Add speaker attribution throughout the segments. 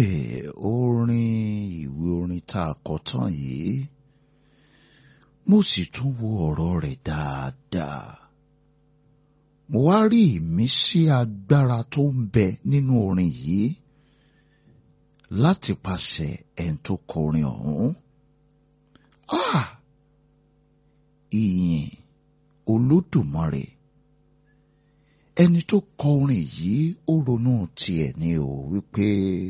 Speaker 1: Hey, orin ìwé orin tá a kọ tán yìí mo sì tún wo ọ̀rọ̀ rẹ̀ dáadáa mo wá rí ìmísí agbára tó ń bẹ nínú orin yìí láti pàṣẹ ẹni tó kọrin ọ̀hún. Ah! Ìyìn Olódùmarè ẹni tó kọ orin yìí ó ronú tiẹ̀ ní o wípé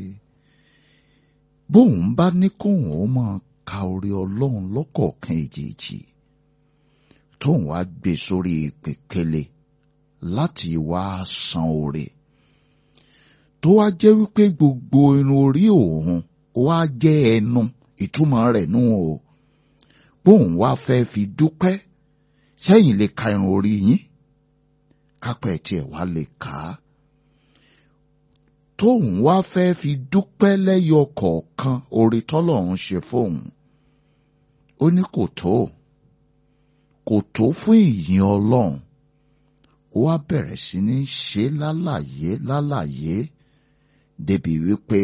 Speaker 1: bóun bá ní kóun ó máa ka orí ọlọ́run lọ́kọ̀ọ̀kan èjèèjì tóun wá gbé sórí pèkélé láti wá san oore tó wá jẹ́ wípé gbogbo irun orí òun wá jẹ́ ẹnu ìtumọ̀ rẹ̀ nù o bóun wá fẹ́ fi dúpẹ́ sẹ́yìn lè ka irun orí yín kápẹ́ tiẹ̀ wá lè kà á tóun wá fẹ́ fi dúpẹ́ lẹ́yọ kọ̀ọ̀kan oore tọ́lọ́run ṣe fóun ó ní kò tó kò tó fún ìyìn ọlọ́run ó wá bẹ̀rẹ̀ sí ní ṣe lálàyé lálàyé débi wípé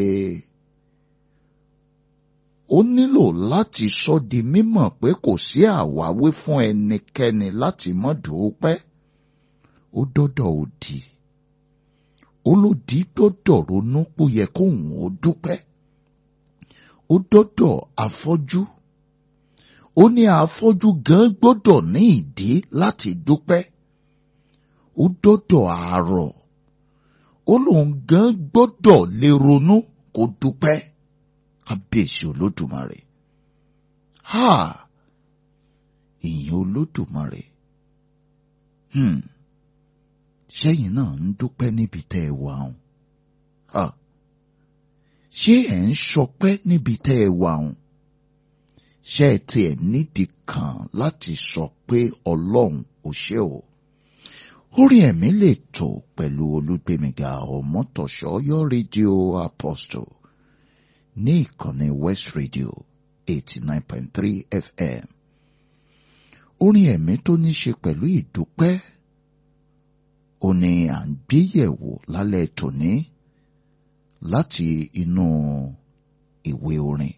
Speaker 1: ó nílò láti sọ di mímọ̀ pé kò sí àwáwí fún ẹnikẹ́ni láti mọ́ dúpẹ́ ó dọ́dọ̀ òdì olódì dọ́dọ̀ ronú pó yẹ kóun ó dúpẹ́ ó dọ́dọ̀ afọ́jú ó ní afọ́jú gan gbọ́dọ̀ ní ìdí láti dúpẹ́ ó dọ́dọ̀ àárọ̀ ó lóun gan gbọ́dọ̀ lè ronú kó dúpẹ́ kábíyèsí olódùmarè ha ìyìn olódùmarè hmm ṣẹ́yìn náà ń dúpẹ́ níbi tẹ́ ẹ wà ọ̀hún ha ṣé ẹ̀ ń ṣọpẹ́ níbi tẹ́ ẹ wà ọ̀hún ṣé ẹ tiẹ̀ nídìí kan láti sọ pé ọlọ́run ò ṣe o orí ẹ̀mí lè tò pẹ̀lú olúgbèmíga ọmọtọ̀ṣọ́ yọ rédíò apostle ní ìkànnì west radio eighty nine point three fm orin ẹ̀mí tó ní ṣe pẹ̀lú ìdúpẹ́ ó ní à ń gbéyẹ̀wò lálẹ́ tòní láti inú ìwé orin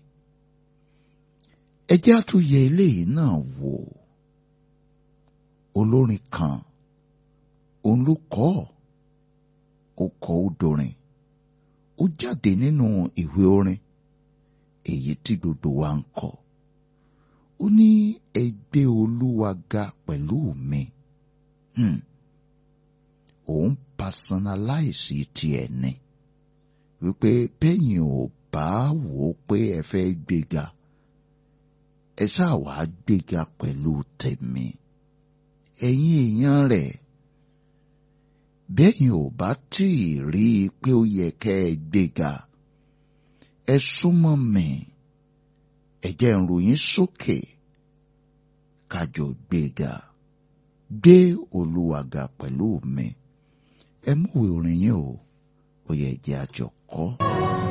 Speaker 1: ẹ jẹ́ àtúnyẹ eléyìí náà wò olórin kan òun ló kọ ó kọ ó dorin ó jáde nínú ìwé orin èyí tí gbogbo wa ń kọ ó ní ẹ gbé olúwa ga pẹ̀lú mi hmm. òun personalize tiẹ̀ ni wípé bẹ́yìn ò bá wò ó pé ẹ fẹ́ gbéga ẹ ṣáà wá gbéga pẹ̀lú tèmi ẹ̀yin èèyàn rẹ̀ bẹ́yìn ò bá tí ì rí i pé ó yẹ kẹ́ ẹ gbéga ẹ súnmọ́ mi ẹ jẹ́ n ròyìn sókè kájọ gbéga gbé Olúwa ga pẹ̀lú mi ẹ múwèé orin yín o ó yẹ jẹ́ àjọkọ́.